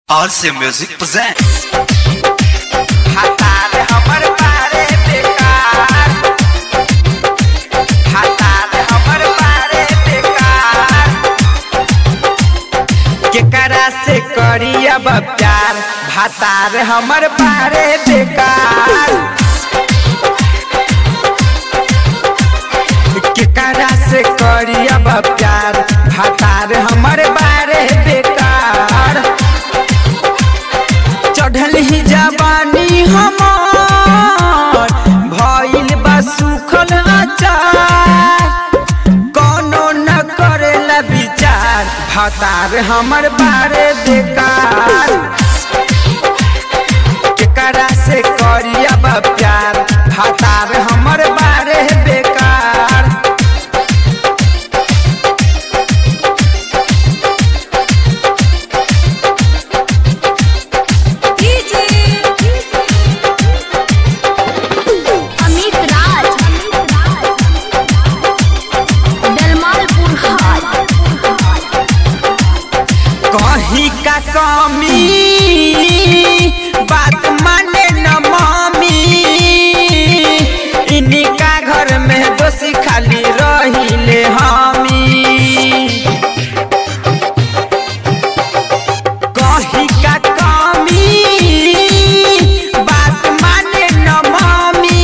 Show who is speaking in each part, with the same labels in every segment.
Speaker 1: RC Music present.
Speaker 2: हतार हमर बारे बेकार हतार हमर बारे बेकार केकरा से करी अब प्यार हतार हमर बारे बेकार केकरा से करी अब प्यार हतार हमर बारे बेकार चढ़ल ही जवानी हमार भइल बा सुखल अचार कोनो न करेला विचार भतार हमर बारे बेकार केकरा से करी अब प्यार भतार हमर बारे बेकार
Speaker 3: अमित राज दलमालपुर हाट
Speaker 2: कहीं का कमी बात माने न मामी इनका घर में दोषी खाली रहिले हमी कहीं का कमी बात माने न मामी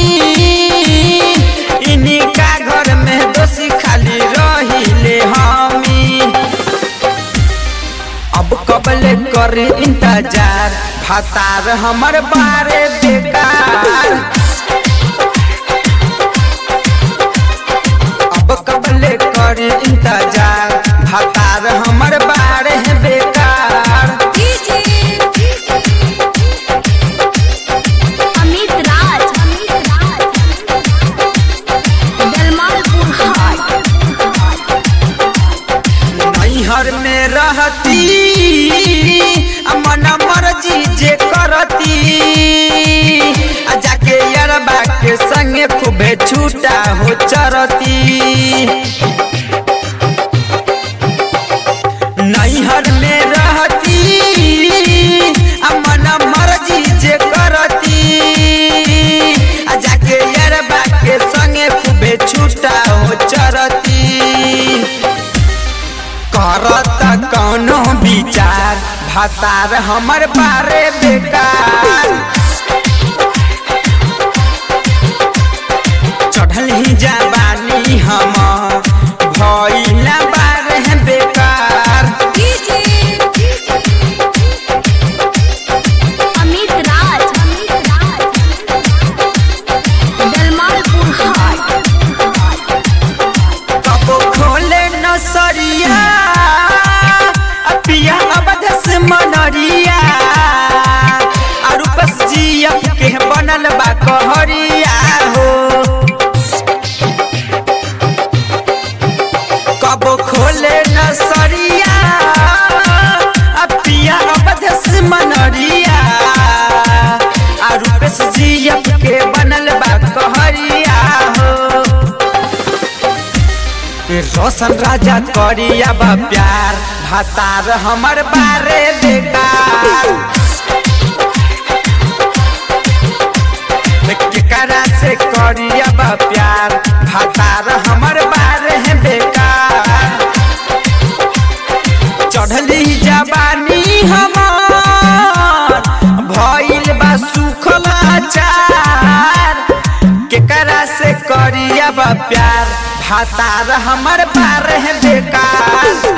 Speaker 2: इनका घर में दोषी खाली रहिले हमी अब कबले कर इंतजार फतार हमर बारे बेकार अब कबले कर इंतजार फतार हमर बारे बेकार
Speaker 3: अमित राज दलमालपुर हाट
Speaker 2: नैहर में रहती आ मन मर्जी जे करती आ जाके यरबा के संगे खूबे छूटा हो चरती नैहर में रहती आ मन मर्जी जे करती आ जाके यरबा के संगे खूबे छूटा हो चरती करत कौनो विचार भतार हमर बारे बेकार चढ़ल ही जवानी हम भइला बारे बेकार
Speaker 3: अमित राज दलमालपुर हाट
Speaker 2: कबो खोले नसरिया आ पिया अवध से मनरिया और बस जिया के बनल बा कहरिया हो कबो खोले नसरिया आ पिया अवध से मनरिया और बस जिया के बनल बा कहरिया हो रोशन राजा करी अब प्यार भतार हमर बारे बेकार केकरा से करी अब प्यार भतार हमर बारे बेकार चढ़ली जवानी हमार भइल बा सुखल अचार केकरा से करी अब प्यार भतार हमर बारे बेकार